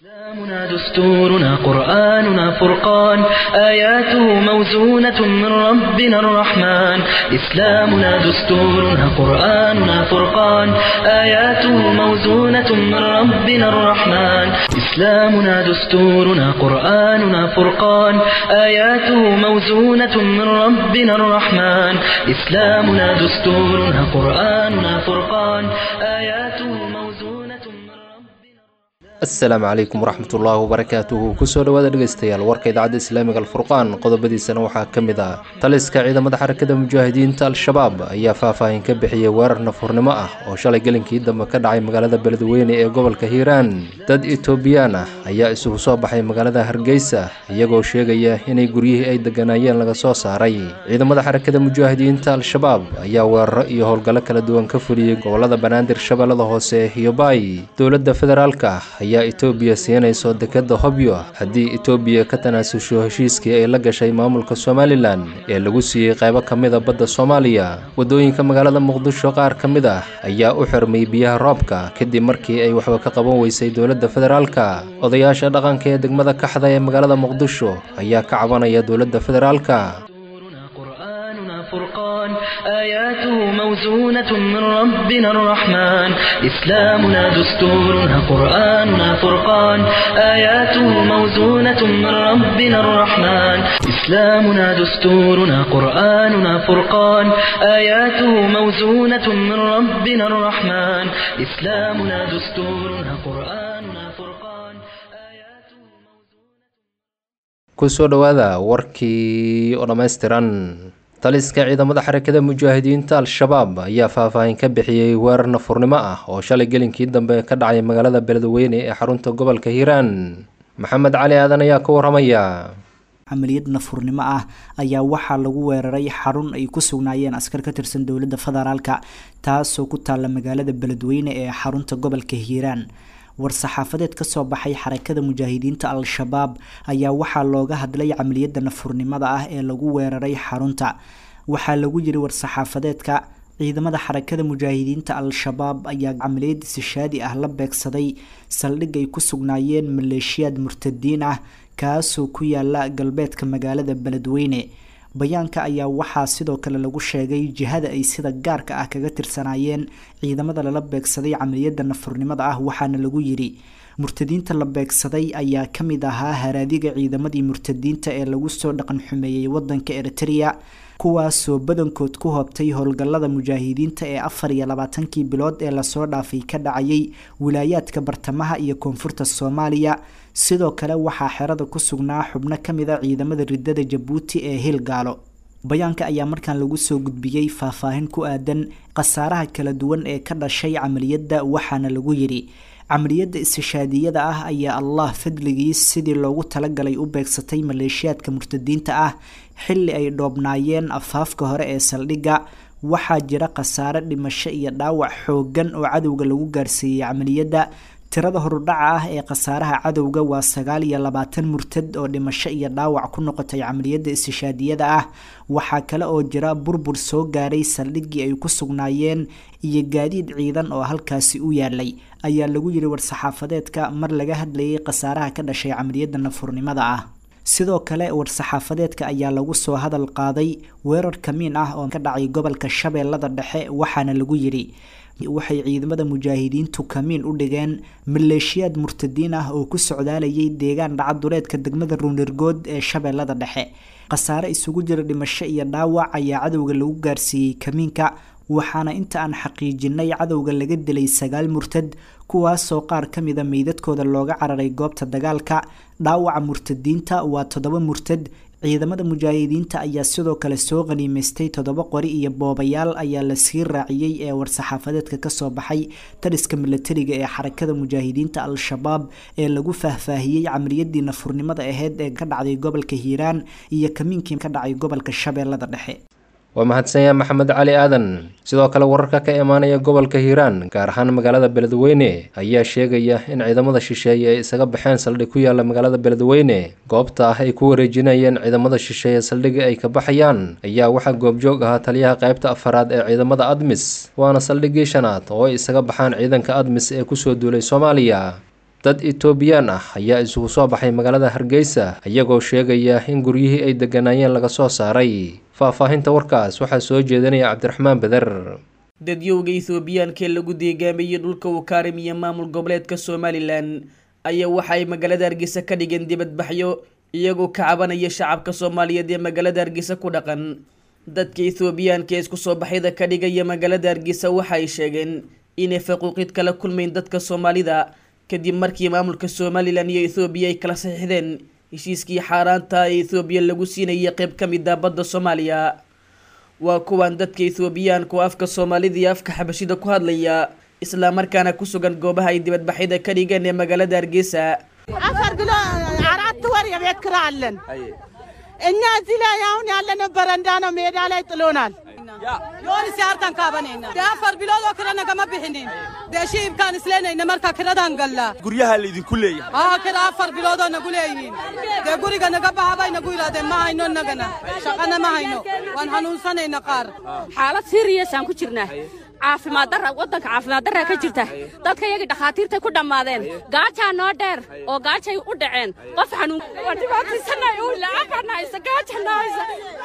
إسلامنا دستورنا قرآننا فرقان آياته موزونة من ربنا الرحمن إسلامنا دستورنا قرآننا فرقان آياته موزونة من ربنا الرحمن إسلامنا دستورنا قرآننا فرقان آياته موزونة من ربنا الرحمن إسلامنا دستورنا قرآننا فرقان آياته موزونة من ربنا asalaamu calaykum waraxmatullaahi wabarakaatuhu kusoo dhowaada dhegeystayaal warka idaacadda islaamiga alfurqaan qodobadiisana waxaa ka mid ah taliska ciidamada xarakada mujaahidiinta al-shabaab ayaa faahfaahin ka bixiyey weerar nafurnimo ah oo shalay gelinkii dambe ka dhacay magaalada beledweyne ee gobolka hiiraan dad etoobiyaan ah ayaa isugu soo baxay magaalada hargeysa iyagoo sheegaya inay guryihii ay deganaayeen laga soo saaray ciidamada xarakada mujaahidiinta al-shabaab ayaa weeraro iyo howlgallo kala duwan ka fuliyey gobolada banaadir shabeellada hoose iyo baay dowladda federaalka ayaa etoobiya siinayso dekadda hobyo haddii etoobiya ka tanaasusho heshiiskii ay la gashay maamulka somalilan ee lagu siiyey qaybo ka mida badda soomaaliya waddooyinka magaalada muqdisho qaar ka mid ah ayaa u xirmay biyaha roobka kadib markii ay waxba ka qaban weysay dowladda federaalka odayaasha dhaqanka ee degmada kaxda ee magaalada muqdisho ayaa ka cabanaya dowladda federaalka دستورنا قرآننا فرقان آياته موزونة من ربنا الرحمن إسلامنا دستورنا قرآننا فرقان آياته موزونة من ربنا الرحمن إسلامنا دستورنا قرآننا فرقان آياته موزونة من ربنا الرحمن إسلامنا دستورنا قرآننا فرقان آياته موزونة kusoo dhowaada warkii oo dhammaystiran taliska ciidamada xarakada mujaahidiinta al-shabaab ayaa faahfaahin ka bixiyey weerar nafurnimo ah oo shalay gelinkii dambe ka dhacay magaalada beledweyne ee xarunta gobolka hiiraan maxamed cali aadan ayaa ka waramaya camaliyad nafurnimo ah ayaa waxaa lagu weeraray xarun ay ku sugnaayeen askar ka tirsan dowladda federaalka taasoo ku taalla magaalada beledweyne ee xarunta gobolka hiiraan war-saxaafadeed kasoo baxay xarakada mujaahidiinta al-shabaab ayaa waxaa looga hadlay camaliyadda nafurnimada ah ee lagu weeraray xarunta waxaa lagu yiri war-saxaafadeedka ciidamada xarakada mujaahidiinta al-shabaab ayaa camaliyad sishaadi ah la beegsaday saldhig ay ku sugnaayeen maleeshiyaad murtadiin ah kaasoo ku yaala galbeedka magaalada beledweyne bayaanka ayaa waxaa sidoo kale lagu sheegay jihada ay sida gaarka ah kaga tirsanaayeen ciidamada lala beegsaday camaliyadda nafurnimada ah waxaana lagu yiri murtadiinta la beegsaday ayaa ka mid ahaa haraadiga ciidamadii murtadiinta ee lagu soo dhaqan xumeeyey wadanka eritrea kuwaasoo badankood ku hoobtay howlgallada mujaahidiinta ee afar iyo labaatankii bilood ee lasoo dhaafay ka dhacayay wilaayaadka bartamaha iyo koonfurta soomaaliya sidoo kale waxaa xerada ku sugnaa xubno ka mid a ciidamada ridada jabuuti ee hilgaalo bayaanka ayaa markaan lagu soo gudbiyey faahfaahin ku aadan khasaaraha kala duwan ee ka dhashay camaliyadda waxaana lagu yidhi camaliyadda istishaadiyada ah ayaa allah fadligiis sidii loogu talagalay u beegsatay maleeshiyaadka murtadiinta ah xilli ay dhoobnaayeen afaafka hore ee saldhigga waxaa jira khasaare dhimasho iyo dhaawac xooggan oo cadowga lagu gaarsiiyey camaliyadda tirada horudhaca ah ee khasaaraha cadowga waa sagaal iyo labaatan murtad oo dhimasho iyo dhaawac ku noqotay camaliyadda istishaadiyada ah waxaa kale oo jira burbur soo gaaray saldhiggii ay ku sugnaayeen iyo gaadiid ciidan oo halkaasi u yaalay ayaa lagu yiri war-saxaafadeedka mar laga hadlayay khasaaraha ka dhashay camaliyadda nafurnimada ah sidoo kale war-saxaafadeedka ayaa lagu soo hadal qaaday weerar kamiin ah oo ka dhacay gobolka shabeellada dhexe waxaana lagu yidhi waxay ciidamada mujaahidiintu kamiin u dhigeen maleeshiyaad murtadiin ah oo ku socdaalayay deegaan dhacaduleedka degmada ruunirgood ee shabeellada dhexe khasaare isugu jira dhimasho iyo dhaawac ayaa cadowga lagu gaarsiiyey kamiinka waxaana inta aan xaqiijinay cadowga laga dilay sagaal murtad kuwaasoo qaar ka mida meydadkooda looga cararay goobta dagaalka dhaawaca murtadiinta waa toddoba murtad ciidamada mujaahidiinta ayaa sidoo kale soo qaniimaystay toddoba qori iyo boobayaal ayaa lasii raaciyey ee war-saxaafadeedka kasoo baxay taliska milatariga ee xarakada mujaahidiinta al-shabaab ee lagu faahfaahiyey camaliyadii nafurnimada aheyd ee ka dhacday gobolka hiiraan iyo kamiinkii ka dhacay gobolka shabeellada dhexe waa mahadsanyaa maxamed cali aadan sidoo kale wararka ka imaanaya gobolka hiiraan gaar ahaan magaalada beledweyne ayaa sheegaya in ciidamada shisheeye ay isaga baxeen saldhig ku yaala magaalada beledweyne goobta ah ay ku wareejinayeen ciidamada shisheeye saldhigii ay ka baxayaan ayaa waxaa goobjoog ahaa taliyaha qaybta afaraad ee ciidamada admis waana saldhigii shanaad oo ay isaga baxaan ciidanka admis ee kusoo duulay soomaaliya dad etoobiyaan ah ayaa isugu soo baxay magaalada hargeysa iyagoo sheegaya in guryihii ay degganaayeen laga soo saaray faahfaahinta warkaas waxaa soo jeedinaya cabdiraxmaan beder dadyowga ethoobiyaankaee lagu deegaamiyey dhulka uu kaarimiya maamul goboleedka somalilan ayaa waxa ay magaalada hargeysa ka dhigeen dibadbaxyo iyagoo ka cabanaya shacabka soomaaliyeed ee magaalada hargeysa ku dhaqan dadka ethoobiyaanka ee isku soo baxyada ka dhigaya magaalada hargeysa waxa ay sheegeen inay faquuqid kala kulmayn dadka soomaalida kadib markii maamulka somalilan iyo ethoobiya ay kala saxiixdeen heshiiskii xaaraanta ee ethoobiya lagu siinayay qeyb ka mid ah badda soomaaliya waa kuwan dadka ethoobiyaanka oo afka soomaalida iyo afka xabashida ku hadlaya islamarkaana ku sugan goobaha ay dibadbaxyada ka dhigeen ee magaalada hargeysa አፈር ብሎ አራት ወር የቤት ኪራይ አለን። እኛ እዚህ ላይ አሁን ያለነው በረንዳ ነው፣ ሜዳ ላይ ጥሎናል። yoon isi harkan kaabanayna dee afar biloodoo kalena kama bixinin dee shiibkaan isleynayna marka kiradaan gallaa guryaha laydinku leeyahay haa kira afar biloodoo nagu leeyihiin dee guriga naga baha bay nagu yidhahdeen ma hayno nagana shaqana ma hayno waan hanuunsanayna qaar xaalad siriyasaan ku jirnaa caafimaad darra waddanka caafimaad darraa ka jirta dadka iyagii dhakhaatiirtay ku dhammaadeen gaajaa noo dheer oo gaajay u dhaceen qof xanuun waa dhibaataysanay uu lacag baan haysa gaajana haysa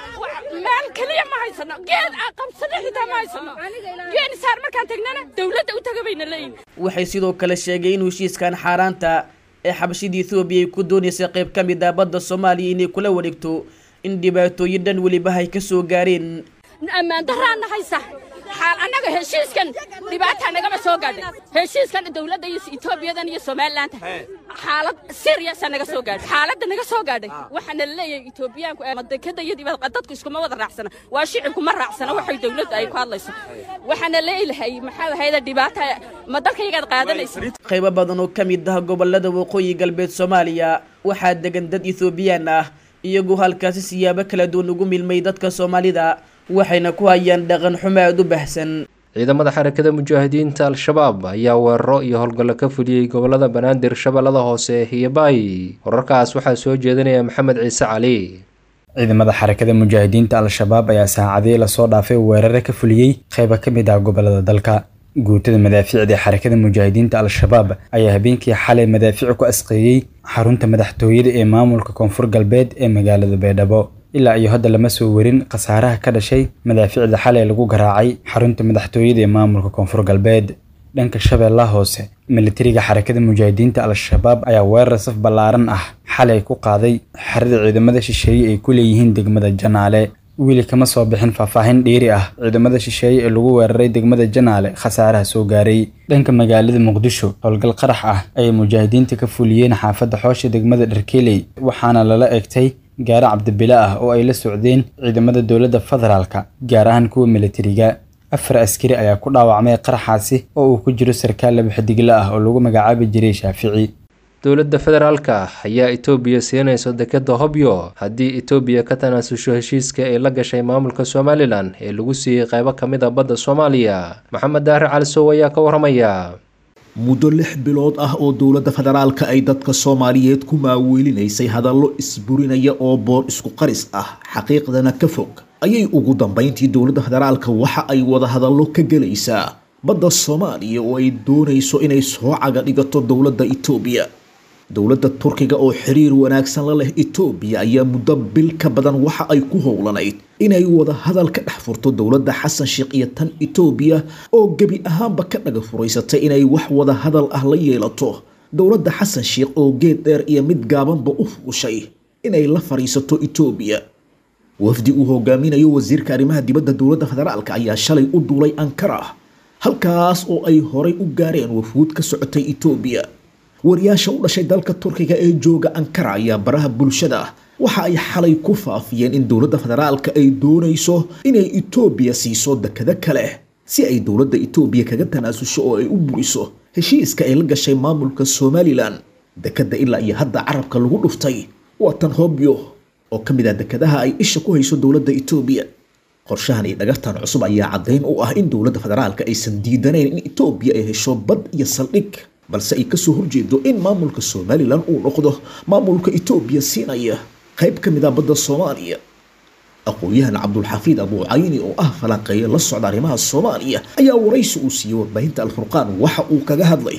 meel keliya ma haysano geed aan qabsano xitaa ma haysano geed isaar markaan tagnana dawladda u taga bayna leeyihin waxay sidoo kale sheegay in heshiiskan xaaraanta ee xabashida ethoobiya ay ku doonaysay qayb ka mid ah badda soomaaliya inay kula wareegto in dhibaatooyin dhan weliba ay ka soo gaareen ammaan darraana haysa xaal annaga heshiiskan dhibaataa nagama soo gaadhay heshiiskan dowladda iyo etoobiyadan iyo somalilaanta xaalad siriyasa naga soo gaadhay xaaladda naga soo gaadhay waxaana laleeyahay etoobiyaanku dekada iyo dibad dadku iskuma wada raacsana waa shicibku ma raacsana waxay dowladdu ay ku hadlayso waxaana leelahay maxaa ahayda dhibaata ma dalka yagaad qaadanaysa qaybo badan oo ka mid ah gobolada waqooyi galbeed soomaaliya waxaa degan dad ethoobiyan ah iyagoo halkaasi siyaabo kala duwan ugu milmay dadka soomaalida waxayna ku hayaan dhaqan xumo aada u baahsan ciidamada xarakada mujaahidiinta al-shabaab ayaa weeraro iyo howlgallo ka fuliyey gobolada banaadir shabeellada hoose iyo baay wararkaas waxaa soo jeedinaya maxamed ciise cali ciidamada xarakada mujaahidiinta al-shabaab ayaa saacadii lasoo dhaafay weerare ka fuliyey qayba ka mid ah gobolada dalka guutada madaafiicda ee xarakada mujaahidiinta al-shabaab ayaa habeenkii xalay madaafiic ku asqeeyey xarunta madaxtooyada ee maamulka koonfur galbeed ee magaalada baydhabo ilaa iyo hadda lama soo werin khasaaraha ka dhashay madaafiicda xalay lagu garaacay xarunta madaxtooyada ee maamulka koonfur galbeed dhanka shabeellaha hoose militariga xarakada mujaahidiinta al-shabaab ayaa weerar saf ballaaran ah xalay ku qaaday xerada ciidamada shisheeye ay ku leeyihiin degmada janaale weli kama soo bixin faahfaahin dheeri ah ciidamada shisheeye ee lagu weeraray degmada janaale khasaaraha soo gaaray dhanka magaalada muqdisho howlgal qarax ah ayay mujaahidiinta ka fuliyeen xaafadda xoosha degmada dharkeley waxaana lala egtay gaari cabdibile ah oo ay la socdeen ciidamada dowladda federaalka gaar ahaan kuwa militariga afar askari ayaa ku dhaawacmay qaraxaasi oo uu ku jiro sarkaal laba xidigle ah oo lagu magacaabi jiray shaafici dowladda federaalka ayaa etoobiya siinayso dekeda hobyo haddii etoobiya ka tanaasusho heshiiska ay la gashay maamulka somalilan ee lagu siiyey qaybo ka mid a badda soomaaliya maxamed daahir calisow ayaa ka waramaya muddo lix bilood ah oo dowladda federaalka ay dadka soomaaliyeed ku maaweelinaysay hadallo isburinaya oo boor isku qaris ah xaqiiqdana ka fog ayay ugu dambayntii dowladda federaalka waxa ay wada hadallo ka gelaysaa badda soomaaliya oo ay doonayso inay soo caga dhigato dowladda etoobiya dowladda turkiga oo xiriir wanaagsan la leh etoobiya ayaa muddo bil ka badan waxa ay ku howlanayd inay wada hadal ka dhex furto dowladda xasan sheekh iyo tan etoobiya oo gebi ahaanba ka dhaga furaysatay inay wax wada hadal ah la yeelato dowladda xasan sheekh oo geed dheer iyo mid gaabanba u fuushay inay la fadhiisato etoobiya wafdi uu hogaaminayo wasiirka arrimaha dibadda dowladda federaalka ayaa shalay u duulay ankara halkaas oo ay horay u gaareen wafuud ka socotay etoobiya wariyaasha u dhashay dalka turkiga ee jooga ankara ayaa baraha bulshada waxa ay xalay ku faafiyeen in dowladda federaalka ay doonayso inay etoobiya siiso dekado kale si ay dowladda etoobiya kaga tanaasusho oo ay u buriso heshiiska ay la gashay maamulka somalilan dekada ilaa iyo hadda carabka lagu dhuftay waa tan hobyo oo ka mid ah dekadaha ay isha ku hayso dowladda etoobiya qorshahan iyo dhagartan cusub ayaa caddayn u ah in dowladda federaalka aysan diidanayn in etoobiya ay hesho bad iyo saldhig balse ay kasoo horjeedo in maamulka somalilan uu noqdo maamulka etoobiya siinaya qayb ka mid ah badda soomaaliya aqoon-yahan cabdulxafiid abuucayni oo ah falanqeeya la socda arrimaha soomaaliya ayaa waraysi uu siiyey warbaahinta alfurqaan waxa uu kaga hadlay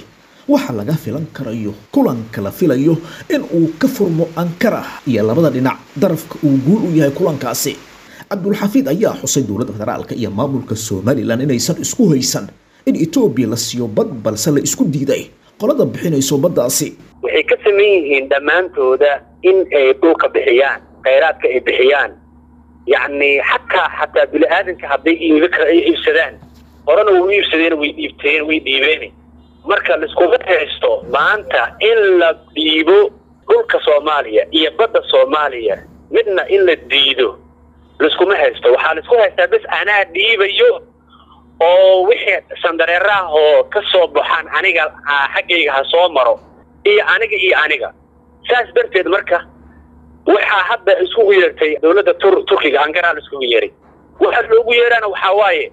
waxa laga filan karayo kulanka la filayo in uu ka furmo ankara iyo labada dhinac darafka uu guul u yahay kulankaasi cabdulxafiid ayaa xusay dowladda federaalka iyo maamulka somalilan inaysan isku haysan in etoobiya la siiyo bad balse la isku diiday qolada bixinayso baddaasi waxay ka saman yihiin dhammaantooda in ay dhulka bixiyaan khayraadka ay bixiyaan yacni xataa xataa bini aadanka hadday iibi kara ay iibsadaan horena way iibsadeen way dhiibteen way dhiibeen marka laiskuma haysto maanta in la dhiibo dhulka soomaaliya iyo badda soomaaliya midna in la diido laiskuma haysto waxaa laisku haystaa bes anaa dhiibayo oo wixii sandareeraah oo ka soo baxaan aniga xaggayga ha soo maro iyo aniga iyo aniga saas darteed marka waxaa hadda iskugu yeertay dowladda tur turkiga angaraa la iskugu yeeray waxaa loogu yeeraana waxaa waaye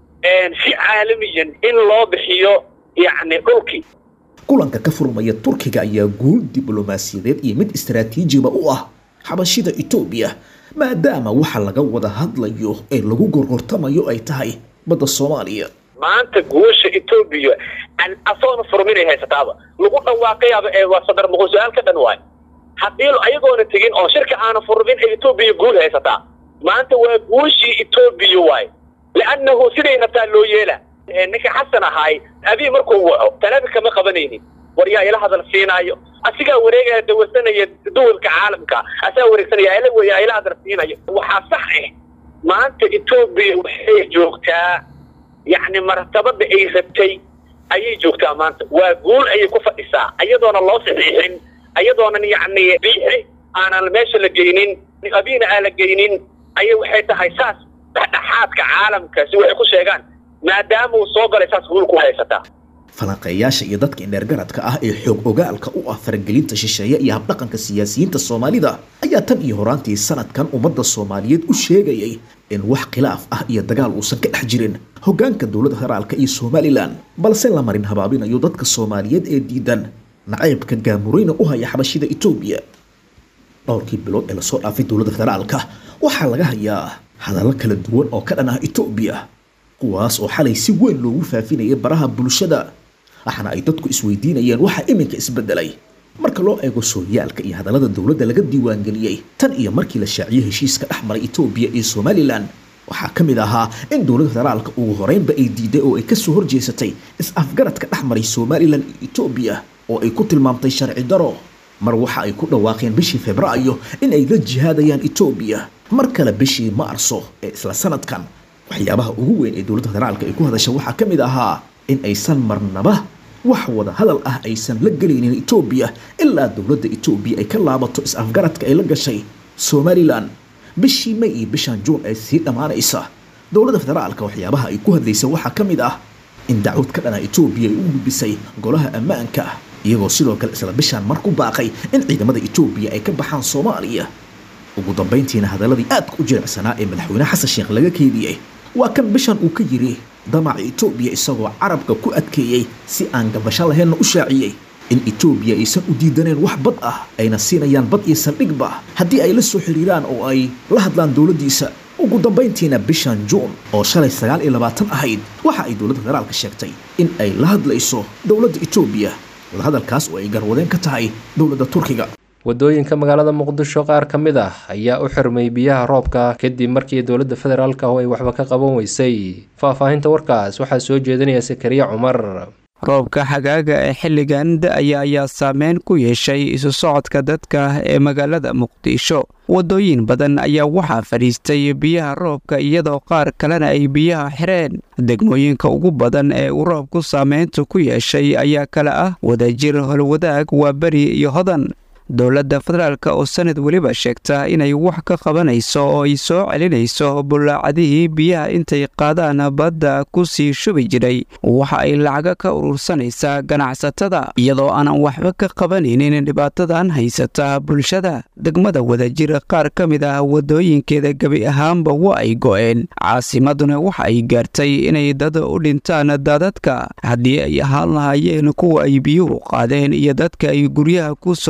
si caalamiyan in loo bixiyo yacni dhulkii kulanka ka furmaya turkiga ayaa guul diblomaasiyadeed iyo mid istaraatiijiba u ah xabashida etoobiya maadaama waxa laga wada hadlayo ee lagu gorgortamayo ay tahay badda soomaaliya maanta guusha etoobiya asoona furminay haysataaba lagu dhawaaqayaaba ee waa sadar muqul su-aal ka dhan waay haddii ayagoona tegin oo shirka aana furmin ay etoobiya guul haysataa maanta waa guushii etoobiya waay liannahu siday rabtaa loo yeela ninka xasan ahaay abii markuu waco talabi kama qabanaynin war yaa ila hadal siinaayo asigaa wareegaya dawarsanaya duwalka caalamka asaa wareegsanaya ila ila hadal siinayo waxaa sax ah maanta etoobiya waxay joogtaa yacni martabada ay rabtay ayay joogtaa maanta waa guul ayay ku fadhisaa ayadoona loo saxiixin ayadoonan yacni biixi aanan meesha la geynin abiina aan la geynin ayay waxay tahay saas dhexdhexaadka caalamka si waxay ku sheegaan maadaama uu soo galay saas guul ku haysataa falanqeeyaasha iyo dadka indheergaradka ah ee xoog ogaalka u ah faragelinta shisheeye iyo habdhaqanka siyaasiyiinta soomaalida ayaa tan iyo horaantii sanadkan ummadda soomaaliyeed u sheegayay in wax khilaaf ah iyo dagaal uusan ka dhex jirin hoggaanka dowladda federaalka iyo somalilan balse la marin habaabinayo dadka soomaaliyeed ee diidan nacaybka gaamureyna u haya xabashida etoobiya dhowrkii bilood ee lasoo dhaafay dowladda federaalka waxaa laga hayaa hadallo kala duwan oo ka dhan ah etoobiya kuwaas oo xalay si weyn loogu faafinayay baraha bulshada waxaana ay dadku isweydiinayeen waxa iminka isbedelay marka loo eego sooyaalka iyo hadallada dowladda laga diiwaangeliyey tan iyo markii la shaaciyey heshiiska dhex maray etoobiya iyo somalilan waxaa ka mid ahaa in dowladda federaalka ugu horeynba ay diiday oo ay kasoo horjeesatay is-afgaradka dhex maray somalilan iyo etoobiya oo ay ku tilmaamtay sharci daro mar waxa ay ku dhawaaqeen bishii febraayo in ay la jihaadayaan etoobiya mar kale bishii maarso ee isla sanadkan waxyaabaha ugu weyn ee dowladda federaalka ay ku hadasha waxaa ka mid ahaa in aysan marnaba wax wada hadal ah aysan la gelaynin etoobiya ilaa dowladda etoobiya ay ka laabato is-afgaradka ay la gashay somalilan bishii may iyo bishan juun ee sii dhammaanaysa dowladda federaalka waxyaabaha ay ku hadlaysa waxaa ka mid ah in dacwad ka dhana etoobiya ay u gudbisay golaha ammaanka iyagoo sidoo kale isla bishaan mar ku baaqay in ciidamada etoobiya ay ka baxaan soomaaliya ugu dambayntiina hadaladii aadka u jilicsanaa ee madaxweyne xasan sheekh laga keediyey waa kan bishan uu ka yiri damaca etoobiya isagoo carabka ku adkeeyey si aan gabasho laheenna u shaaciyey in etoobiya aysan u diidaneen wax bad ah ayna siinayaan bad iyo saldhigba haddii ay la soo xiriiraan oo ay la hadlaan dowladdiisa ugu dambayntiina bishan juun oo shalay sagaal iyo labaatan ahayd waxa ay dowladda federaalka sheegtay in ay la hadlayso dowladda etoobiya wadahadalkaas oo ay garwadeen ka tahay dowladda turkiga wadooyinka magaalada muqdisho qaar ka mid ah ayaa u xirmay biyaha roobka kadib markii dowladda federaalka oo ay waxba ka qaban weysay faahfaahinta warkaas waxaa soo jeedinaya sakariya cumar roobka xagaaga ee xilligan da-aya ayaa saameyn ku yeeshay isu socodka dadka ee magaalada muqdisho waddooyin badan ayaa waxaa fadhiistay biyaha roobka iyadoo qaar kalena ay biyaha xireen degmooyinka ugu badan ee uu roobku saameyntu ku yeeshay ayaa kale ah wadajir holwadaag waa beri iyo hodan dowladda federaalka oo sanad weliba sheegta inay wax ka qabanayso oo ay soo celinayso bulaacadihii biyaha intay qaadaan badda ku sii shubi jiray waxa ay lacaga ka urursanaysaa ganacsatada iyadoo aanan waxba ka qabanaynin dhibaatadan haysata bulshada degmada wadajir qaar ka mid ah wadooyinkeeda gebi ahaanba waa ay go'een caasimaduna waxa ay gaartay inay dad u dhintaan daadadka haddii ay ahaan lahaayeen kuwa ay biyuhu qaadeen iyo dadka ay guryaha ku soo dumeen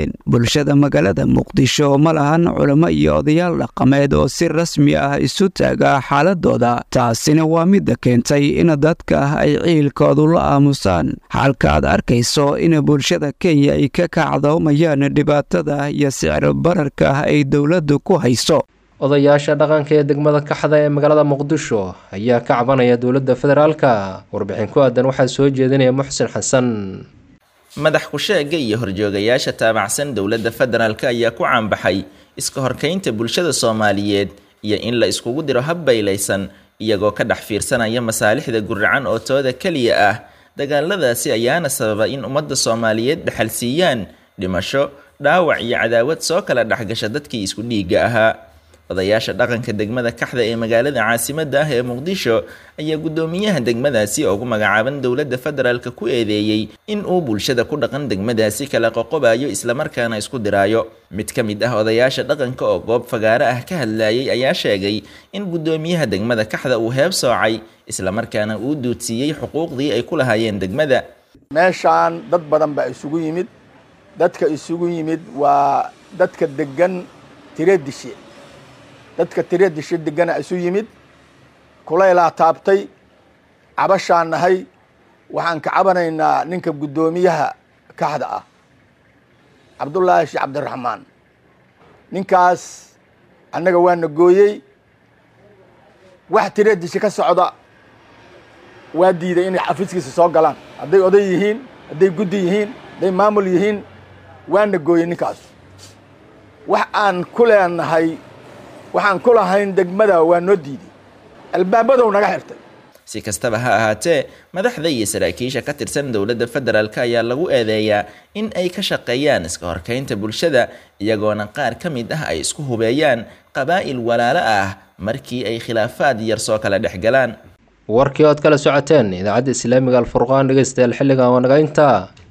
yimaadeen bulshada magaalada muqdisho ma lahan culamo iyo odayaal dhaqameed oo si rasmi ah isu taaga xaaladooda taasina waa midda keentay in dadka ay ciilkoodu la aamusaan halka aad arkayso in bulshada kenya ay ka kacdoomayaan dhibaatada iyo sicir bararka ay dowladdu ku hayso odayaasha dhaqanka ee degmada kaxda ee magaalada muqdisho ayaa ka cabanaya dowladda federaalka warbixin ku aadan waxaa soo jeedinaya muxsin xasan madax ku-sheega iyo horjoogayaasha taabacsan dowladda federaalk ayaa ku caanbaxay iska horkaynta bulshada soomaaliyeed iyo in la iskugu diro habbaylaysan iyagoo ka dhex fiirsanaya masaalixda guracan oo tooda keliya ah dagaaladaasi ayaana sababa in ummadda soomaaliyeed dhexal siiyaan dhimasho dhaawac iyo cadaawad soo kala dhexgasha dadkii isku dhiigga ahaa odayaasha dhaqanka degmada kaxda ee magaalada caasimadda ah ee muqdisho ayaa guddoomiyaha degmadaasi ugu magacaaban dowladda federaalk ku eedeeyey in uu bulshada ku dhaqan degmadaasi kala qoqobayo islamarkaana isku diraayo mid ka mid ah odayaasha dhaqanka oo goob fagaaro ah ka hadlayay ayaa sheegay in guddoomiyaha degmada kaxda uu heeb soocay islamarkaana uu duudsiiyey xuquuqdii ay ku lahaayeen degmada meeshaan dad badan baa isugu yimid dadka isugu yimid waa dadka degan tiredishe dadka tiredishe degana isu yimid kulaylaa taabtay cabashaan nahay waxaan ka cabanaynaa ninka guddoomiyaha kaxda ah cabdullaahi sheekh cabdiraxmaan ninkaas annaga waana gooyey wax tiredishe ka socda waa diiday inay xafiiskiisa soo galaan hadday oday yihiin hadday guddi yihiin hadday maamul yihiin waana gooyey ninkaas wax aan ku leenahay waxaan ku lahayn degmada waa noo diiday albaabadow naga xirtay si kastaba ha ahaatee madaxda iyo saraakiisha ka tirsan dowladda federaalk ayaa lagu eedeeyaa in ay ka shaqeeyaan iska horkaynta bulshada iyagoona qaar ka mid ah ay isku hubeeyaan qabaa'il walaalo ah markii ay khilaafaad yar soo kala dhex galaan warkii ood kala socoteen idaacadda islaamiga alfurqaan dhegeystayaal xilligan waa naga intaa